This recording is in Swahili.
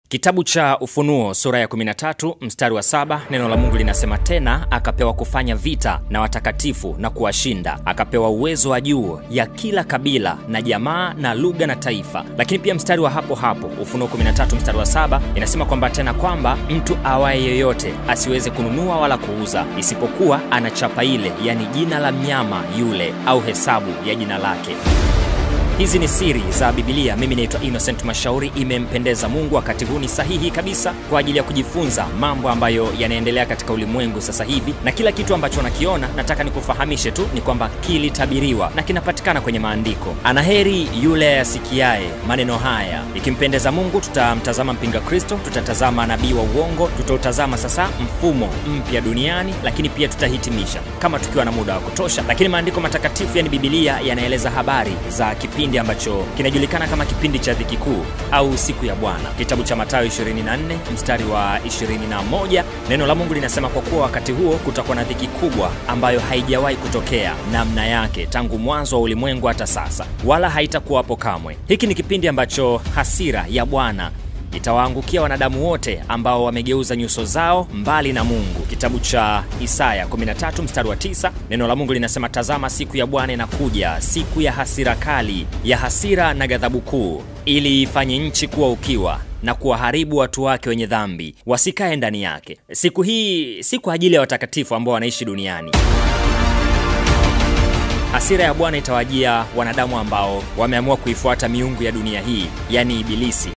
Kitabu cha Ufunuo sura ya 13 mstari wa saba, neno la Mungu linasema tena, akapewa kufanya vita na watakatifu na kuwashinda, akapewa uwezo wa juu ya kila kabila na jamaa na lugha na taifa. Lakini pia mstari wa hapo hapo Ufunuo 13 mstari wa saba inasema kwamba tena kwamba mtu awaye yoyote asiweze kununua wala kuuza isipokuwa ana chapa ile, yani jina la mnyama yule au hesabu ya jina lake. Hizi ni siri za Biblia. Mimi naitwa Innocent Mashauri. Imempendeza Mungu, wakati huu ni sahihi kabisa kwa ajili ya kujifunza mambo ambayo yanaendelea katika ulimwengu sasa hivi, na kila kitu ambacho nakiona, nataka nikufahamishe tu ni kwamba kilitabiriwa na kinapatikana kwenye maandiko. Anaheri yule asikiaye maneno haya. Ikimpendeza Mungu, tutamtazama mpinga Kristo, tutatazama nabii wa uongo, tutautazama sasa mfumo mpya duniani, lakini pia tutahitimisha kama tukiwa na muda wa kutosha. Lakini maandiko matakatifu, yani Biblia, yanaeleza habari za kipindi ambacho kinajulikana kama kipindi cha dhiki kuu au siku ya Bwana. Kitabu cha Mathayo 24 mstari wa 21, neno la Mungu linasema kwa kuwa wakati huo kutakuwa na dhiki kubwa ambayo haijawahi kutokea namna yake tangu mwanzo wa ulimwengu hata sasa, wala haitakuwapo kamwe. Hiki ni kipindi ambacho hasira ya Bwana itawaangukia wanadamu wote ambao wamegeuza nyuso zao mbali na Mungu. Kitabu cha Isaya 13 mstari wa 9, neno la Mungu linasema tazama, siku ya Bwana inakuja, siku ya hasira kali, ya hasira na ghadhabu kuu, ili ifanye nchi kuwa ukiwa na kuwaharibu watu wake wenye dhambi wasikae ndani yake. Siku hii si kwa ajili ya watakatifu ambao wanaishi duniani. Hasira ya Bwana itawajia wanadamu ambao wameamua kuifuata miungu ya dunia hii, yani Ibilisi,